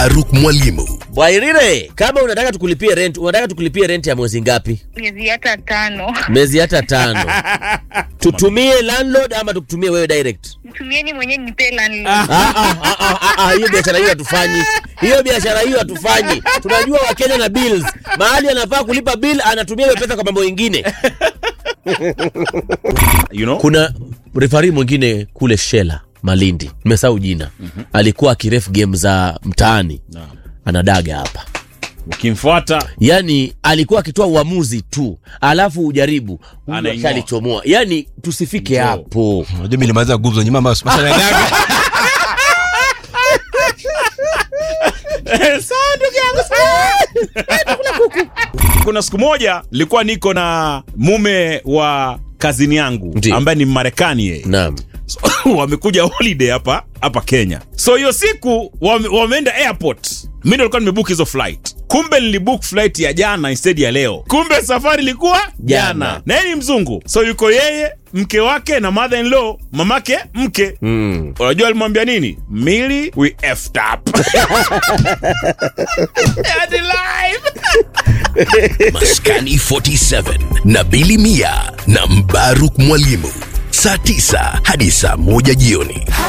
Mbaruk Mwalimu. Bwairire, kama unataka tukulipie rent, unataka tukulipie rent ya mwezi ngapi? miezi hata tano. Miezi hata tano. Tutumie landlord ama tukutumie wewe direct? Mtumieni mwenyewe nipe landlord. Ah, ah, ah, ah, ah, ah, hiyo biashara hiyo hatufanyi. Hiyo biashara hiyo hatufanyi. Tunajua Wakenya na bills. Mahali anafaa kulipa bill anatumia hiyo pesa kwa mambo mengine. you know? Kuna refari mwingine kule Shela Malindi, nimesahau jina. Alikuwa akiref game za mtaani. Naam. Anadaga hapa. ukimfuata Yaani alikuwa akitoa uamuzi tu, alafu ujaribu huyu Anaing'oa. ashalichomoa. Yaani tusifike Njoo. hapo. Unajua mimi nilimaliza gumzo nyuma ambayo sasa naendaga. kuna siku moja nilikuwa niko na mume wa kazini yangu Ndiyo. ambaye ni Marekani yeye Naam. So, wamekuja holiday hapa hapa Kenya. So hiyo siku wame, wameenda airport. Mimi ndo nilikuwa nimebook hizo flight. Kumbe nilibook flight ya jana instead ya leo. Kumbe safari ilikuwa jana. Jana. Na yeye ni mzungu. So yuko yeye, mke wake na mother in law, mamake mke. Mm. Unajua alimwambia nini? Mili we effed up. Hadi live. Maskani 47 na Bili Mia na Mbaruk Mwalimu. Saa 9 hadi saa 1 jioni.